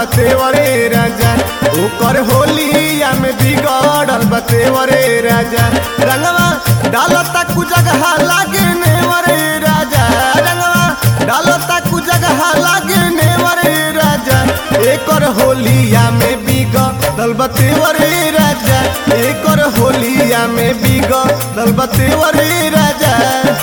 बतेवरे राजा ओकर होलिया में बिगड़ल बतेवरे राजा रंगवा डालता कु जगह लागे नेवरे राजा रंगवा डालता कु जगह लागे नेवरे राजा एकर होलिया में बिगड़ल बतेवरे राजा एकर होलिया में बिगड़ल बतेवरे राजा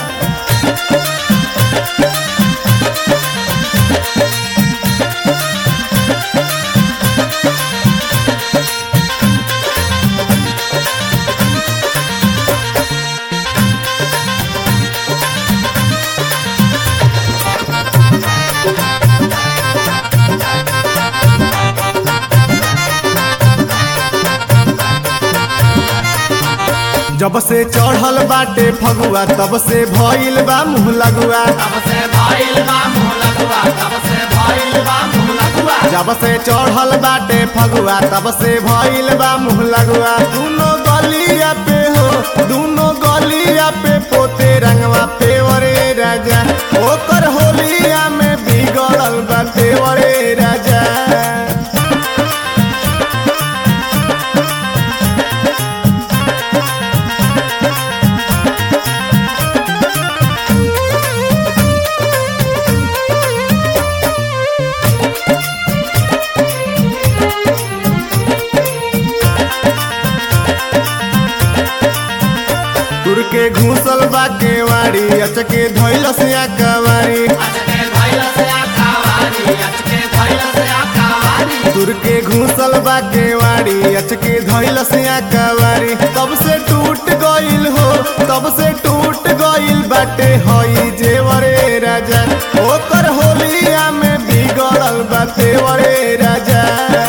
जब से चढ़ल बाटे फगुआ तब से भइल बा मुँह लगुआ तब से भइल बा मुँह लगुआ तब से भइल बा मुँह लगुआ जब से चढ़ल बाटे फगुआ तब से भइल बा मुँह लगुआ दोनों गलिया पे हो दोनों गलिया पे पोते रंगवा पेवरे राजा ओकर होलिया में बिगड़ल बा पेवरे राजा तुर के घूसल बा केवाड़ी अचके धैल से कवारी अचके भइल से आकावारी अचके भइल से आकावारी तुर के घूसल बा केवाड़ी अचके धैल से कवारी तब से टूट गइल हो तब से टूट गइल बाटे हई जेवरे राजा ओकर होलिया में बिगड़ल बाटे वरे राजा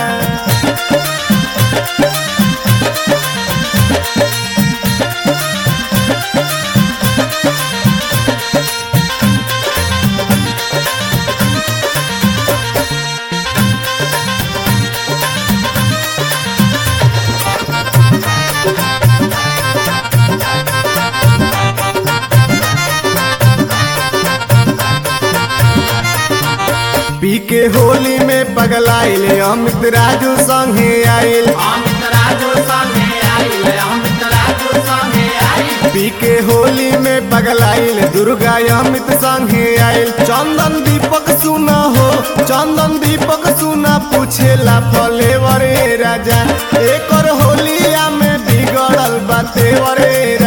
पी के होली में पगलाइल अमित राजू संगे आइल अमित राजू संगे आइल अमित राजू संगे आइल पी के होली में पगलाइल दुर्गा अमित संगे आइल चंदन दीपक सुना हो चंदन दीपक सुना पूछेला फलेवरे राजा एकर होलिया में बिगड़ल बाते वरे